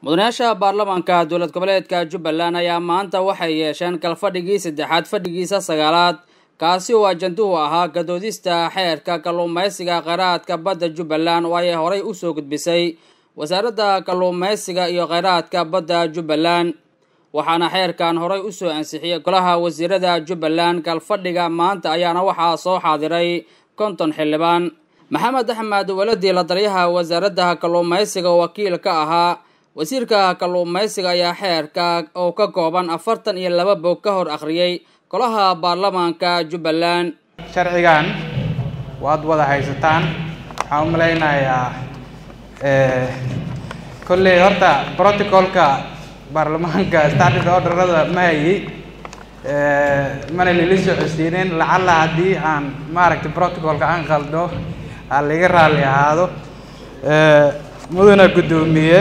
mudanayaasha baarlamaanka dowlad goboleedka jubbaland ayaa maanta waxay yeesheen kalfadhigii saddexaad fadhigiisa sagaalaad kaasi oo ajanduhu ahaa gadoodista xeerka kalluumaysiga kheyraadka badda jubbaland oo ay horay usoo gudbisay wasaaradda kalluumaysiga iyo kheyraadka badda jubbaland waxaana xeerkan horay usoo ansixiyey golaha wasiirada jubbaland kalfadhiga maanta ayaana waxaa soo xaadiray konton xildhibaan maxamed axmed waladi la taliyaha wasaaradda kalluumaysiga oo wakiil ka ahaa wasiirka kalluumaysiga ayaa xeerka oo ka kooban afartan iyo laba bog ka hor akhriyey golaha baarlamaanka jubbaland sharcigan waad wada haysataan waxaan u malaynayaa kolley horta protocolka baarlamaanka standard orderada ma hayi mana lili socodsiinin lacalla haddii aan maaragtay protocolka aan qaldo ha laga raalli ahaado mudana guddoomiye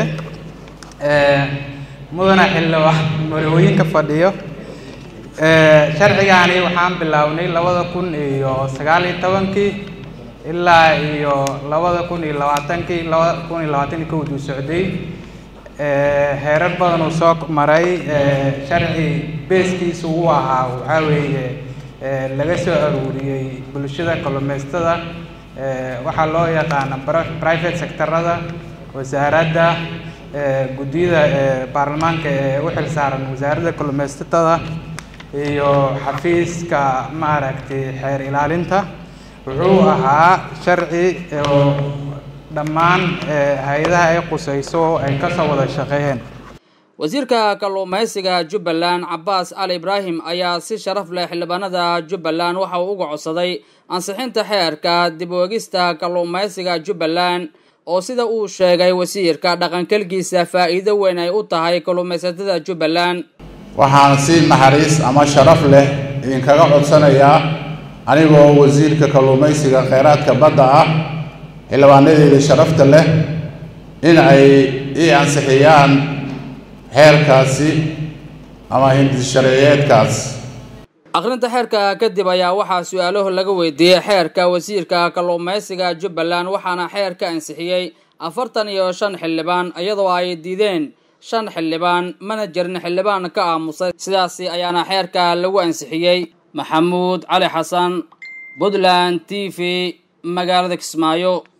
mudana xildhibaan marooyinka fadhiyo sharcigaani waxaan bilownay labada kun iyo sagaal iyo tobankii ilaa iyo labada kun iyo labaatankii labada kun iyo labaatan iyo kowduu socday heerar badan uu soo maray sharci beeskiisa uu ahaa waxaa weeye laga soo aruuriyey bulshada kalluumaystada waxaa loo yaqaana private sectorada wasaaradda guddiyada baarlamaanka ee u xil saaran wasaaradda kalluumaysatada iyo xafiiska maaragtay xeer ilaalinta wuxuu ahaa sharci oo dhammaan hay-adaha ay qusayso ay kasoo wada shaqeeyeen wasiirka kalluumaysiga jubbaland cabaas cali ibraahim ayaa si sharaf leh xildhibaanada jubbaland waxa uu uga codsaday ansixinta xeerka dib u egista kalluumaysiga jubbaland oo sida uu sheegay wasiirka dhaqankelgiisa faa'iido weyn ay u tahay kalluumaysatada jubbaland waxaan si naxariis ama sharaf leh idinkaga codsanayaa anigoo wasiirka kalluumaysiga kheyraadka badda ah xildhibaanadeeda sharafta leh in ay ii ansixiyaan xeerkaasi ama hindishareeyeedkaas akhrinta xeerka kadib ayaa waxaa su-aalaho laga weydiiyey xeerka wasiirka kalluumaysiga jubbaland waxaana xeer ka ansixiyey afartan iyo shan xildhibaan iyadoo ay diideen shan xildhibaan mana jirin xildhibaan ka aamusay sidaasi ayaana xeerka lagu ansixiyey maxamuud cali xasan puntland t v magaalada kismaayo